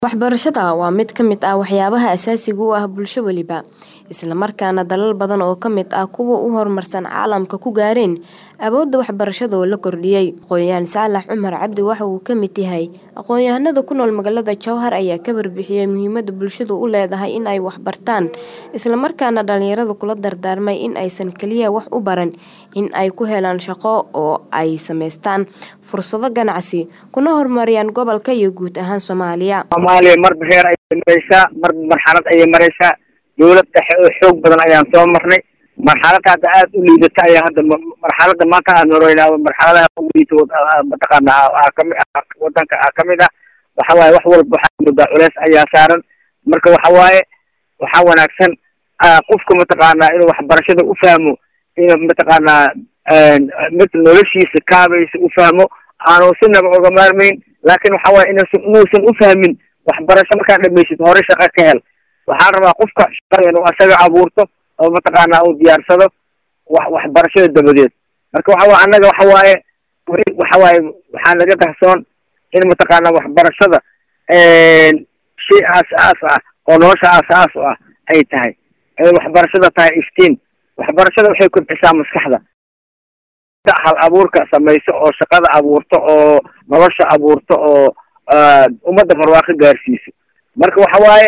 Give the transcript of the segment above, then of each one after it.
Waxbarashada waa mid ka mid ah waxyaabaha aasaasiga u ah bulsho waliba, isla markaana dalal badan oo ka mid ah kuwa ugu horumarsan caalamka ku gaareen awoodda waxbarashada oo la kordhiyay. Aqoonyahan Saalax Cumar Cabdi waxa uu ka mid yahay aqoonyahanada ku nool magaalada Jowhar ayaa ka warbixiyay muhiimadda bulshadu u leedahay in ay wax bartaan, isla markaana dhalinyarada kula dardaarmay in aysan kaliya wax u baran in ay ku helaan shaqo oo ay samaystaan fursado ganacsi, kuna horumariyaan gobolka iyo guud ahaan Soomaaliya. soomaaliya marba heer ayay maraysaa marba marxalad ayay maraysaa dowlad dhexe oo xoog badan ayaan soo marnay marxalad hadda aada u liidata ayaa hadda marxalada maanta aan maraynaa marxaladaha ugu liita mataqaana aa kamid ah wadanka ah kamid ah waxa waaye wax walba waxaa moodaa culeys ayaa saaran marka waxa waaye waxaa wanaagsan qofka mataqaanaa inuu waxbarashada u fahmo inuu mataqaanaa mid noloshiisa kaabaysa u fahmo aanu sinaba oga maarmayn laakin waxa waaye inuusan inuusan ufahmin waxbarasho markaad dhamaysid hore shaqo ka hel waxaan rabaa qofka shaqada inuu asaga abuurto oo mataqaanaa uu diyaarsado wax waxbarashada dabadeed marka waxa waye annaga waxa waaye weli waxa waaye waxaa naga dahsoon in mataqaanaa waxbarashada shay aas-aas ah oo nolosha aas-aas u ah ay tahay ay waxbarashada tahay iftiin waxbarashada waxay kobcisaa maskaxda hal abuurka samayso oo shaqada abuurto oo nolosha abuurto oo ummadda barwaaqo gaarsiiso marka waxa waaye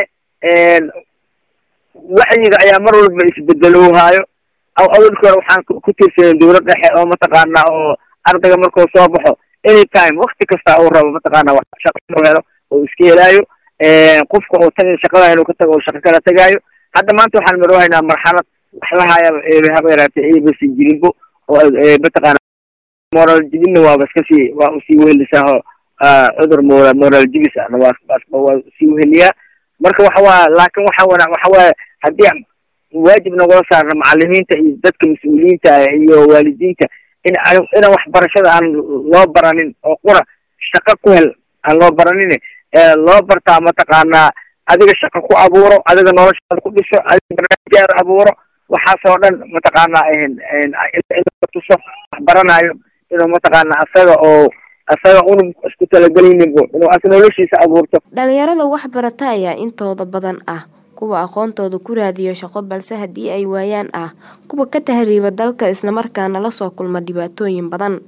wacyiga ayaa mar walba isbedelowhaayo awalkii hore waxaan ku tiirsanay dowlad dhexe oo mataqaanaa oo ardayga markuu soo baxo any time wakti kasta uu rabo mataqaana wax shaqo inuu helo oo iska helaayo qofka oo tan shaqada inuu ka tago oo shaqo kala tegaayo hadda maanta waxaan maroohaynaa marxalad wax lahaya haba yaraatee abc jirinbo oo mataqaana moral jibinna waaba iska sii waa usii wehelisaa cudur moral moral jibis ahna waa waa sii weheliyaa marka waxa waa laakin waxa wana waxa waaye haddii waajib nagula saarna macalimiinta iyo dadka mas-uuliyiinta iyo waalidiinta in inaan waxbarashada aan loo baranin oo qura shaqo ku hel aan loo baranin loo bartaa mataqaanaa adiga shaqo ku abuuro adiga noloshaada ku dhiso adiga barnaamijyaada abuuro waxaasoo dhan mataqaanaa tuso wax baranayo inuu mataqaana asaga oo asaga unug isku talagelinbo inuu as noloshiisa abuurto dhalinyarada wax barata ayaa intooda badan ah kuwa aqoontooda ku raadiyo shaqo balse haddii ay waayaan ah kuwa ka tahriiba dalka islamarkaana lasoo kulma dhibaatooyin badan